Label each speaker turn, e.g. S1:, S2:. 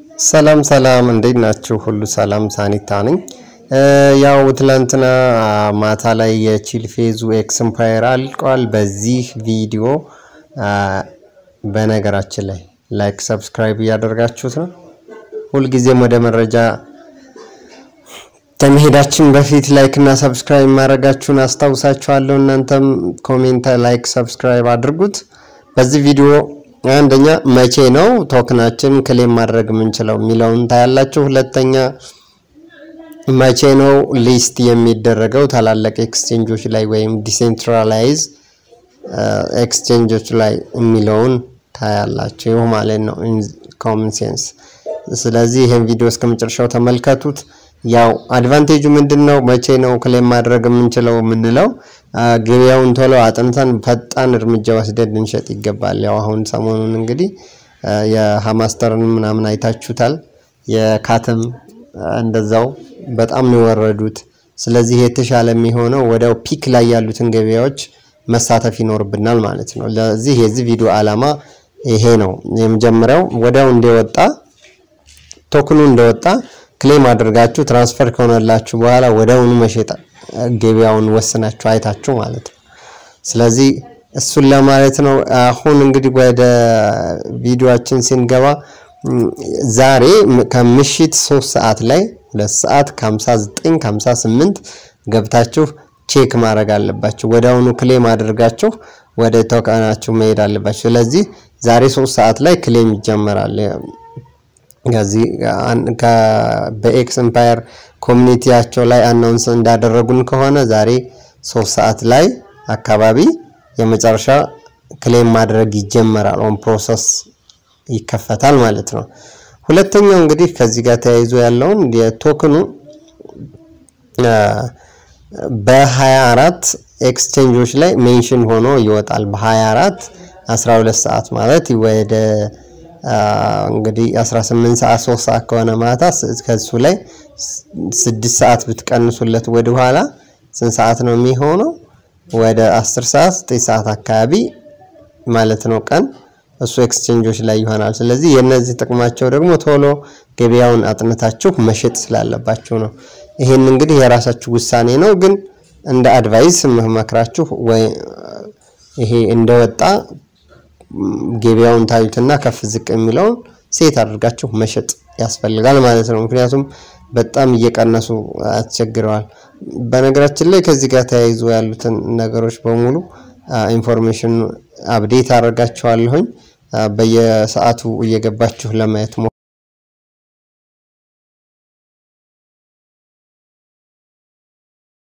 S1: ሰላም ሰላም፣ እንዴት ናችሁ? ሁሉ ሰላም፣ ሳኒታ ነኝ። ያው ትላንትና ማታ ላይ የቺል ፌዙ ኤክስምፓየር አልቋል። በዚህ ቪዲዮ በነገራችን ላይ ላይክ ሰብስክራይብ እያደረጋችሁት ነው። ሁልጊዜም ወደ መረጃ ከመሄዳችን በፊት ላይክ እና ሰብስክራይብ ማድረጋችሁን አስታውሳችኋለሁ። እናንተም ኮሜንት፣ ላይክ፣ ሰብስክራይብ አድርጉት። በዚህ ቪዲዮ አንደኛ መቼ ነው ቶክናችን ክሌም ማድረግ የምንችለው የሚለውን ታያላችሁ። ሁለተኛ መቼ ነው ሊስት የሚደረገው ታላላቅ ኤክስቼንጆች ላይ ወይም ዲሴንትራላይዝ ኤክስቼንጆች ላይ የሚለውን ታያላችሁ ማለት ነው ኮመን ሴንስ። ስለዚህ ይህን ቪዲዮ እስከ መጨረሻው ተመልከቱት። ያው አድቫንቴጁ ምንድን ነው? መቼ ነው ክሌም ማድረግ የምንችለው የምንለው ገበያውን ቶሎ አጥንተን ፈጣን እርምጃ ወስደን ልንሸጥ ይገባል። ያው አሁን ሰሞኑን እንግዲህ የሀማስተርን ምናምን አይታችሁታል። የካትም እንደዛው በጣም ነው የወረዱት። ስለዚህ የተሻለ የሚሆነው ወዲያው ፒክ ላይ ያሉትን ገበያዎች መሳተፍ ይኖርብናል ማለት ነው። ለዚህ የዚህ ቪዲዮ ዓላማ ይሄ ነው። የመጀመሪያው ወዲያው እንደወጣ ቶክኑ እንደወጣ ክሌም አድርጋችሁ ትራንስፈር ከሆነላችሁ በኋላ ወዲያውኑ መሸጥ ገበያውን ወስናችሁ አይታችሁ ማለት ነው። ስለዚህ እሱን ለማለት ነው። አሁን እንግዲህ ወደ ቪዲዮአችን ስንገባ ዛሬ ከምሽት ሶስት ሰዓት ላይ ሁለት ሰዓት ከ59 ከ58 ገብታችሁ ቼክ ማድረግ አለባችሁ። ወዲያውኑ ክሌም አድርጋችሁ ወደ ቶከናችሁ መሄድ አለባችሁ። ስለዚህ ዛሬ ሶስት ሰዓት ላይ ክሌም ይጀመራል። ከዚህ በኤክስ ኤምፓየር ኮሚኒቲያቸው ላይ አናውንስ እንዳደረጉን ከሆነ ዛሬ ሶስት ሰዓት ላይ አካባቢ የመጨረሻ ክሌም ማድረግ ይጀመራል። ኦን ፕሮሰስ ይከፈታል ማለት ነው። ሁለተኛው እንግዲህ ከዚህ ጋር ተያይዞ ያለውን የቶክኑ በ24 ኤክስቼንጆች ላይ ሜንሽን ሆኖ ይወጣል። በ24 12 ሰዓት ማለት ወደ እንግዲህ 18 ሰዓት 3 ሰዓት ከሆነ ማታ ከሱ ላይ 6 ሰዓት ብትቀንሱለት ወደ ኋላ ስንት ሰዓት ነው የሚሆነው? ወደ 10 ሰዓት 9 ሰዓት አካባቢ ማለት ነው ቀን እሱ ኤክስቼንጆች ላይ ይሆናል። ስለዚህ የነዚህ ጥቅማቸው ደግሞ ቶሎ ገበያውን አጥንታችሁ መሸጥ ስላለባችሁ ነው። ይሄን እንግዲህ የራሳችሁ ውሳኔ ነው፣ ግን እንደ አድቫይስ መክራችሁ ወይ ይሄ እንደወጣ ገበያውን ታዩትና ከፍ ዝቅ የሚለውን ሴት አድርጋችሁ መሸጥ ያስፈልጋል ማለት ነው። ምክንያቱም በጣም እየቀነሱ አስቸግረዋል። በነገራችን ላይ ከዚህ ጋር ተያይዞ ያሉትን ነገሮች በሙሉ ኢንፎርሜሽን አፕዴት አደርጋችኋለሁኝ። በየሰዓቱ እየገባችሁ ለማየት